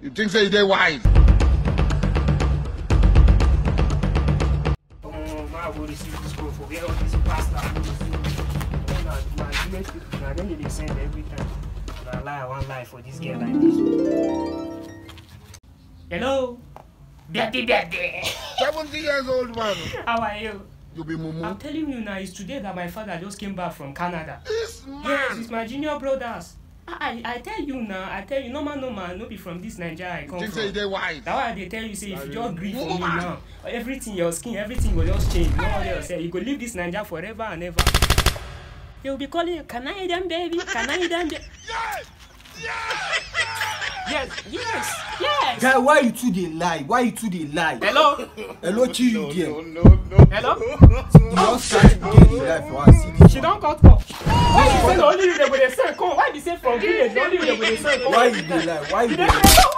You think say you dey wise? Omo, ma go receive this call for where all this pastor go receive. Na my village people na dem dey dey send every time. Na lie I wan lie for this girl like this. Hello, Betty Betty, Seventy years old man. how are you? You be I'm mumu. telling you now, it's today that my father just came back from Canada. This Yes, man. it's my junior brothers. I, I, I tell you now, I tell you, normal, normal, no be from this Nigeria I You come think say you from. dey wise? That why they tell you say if you just gree for me Woman. now, everything your skin, everything will just change. No one else say you go leave this Nigeria forever and ever. They will be calling you Canadian baby, Canadian baby. Yes, yes, yes. guy why you too dey lie why you too dey lie Hello, hello chi you there you no, no. hello. don start to get the lie for her see She don't cut call. Why you say na only you dey go dey send come? Why be say from village na only you dey go dey send come? why you dey lie why you You dey dey lie send come?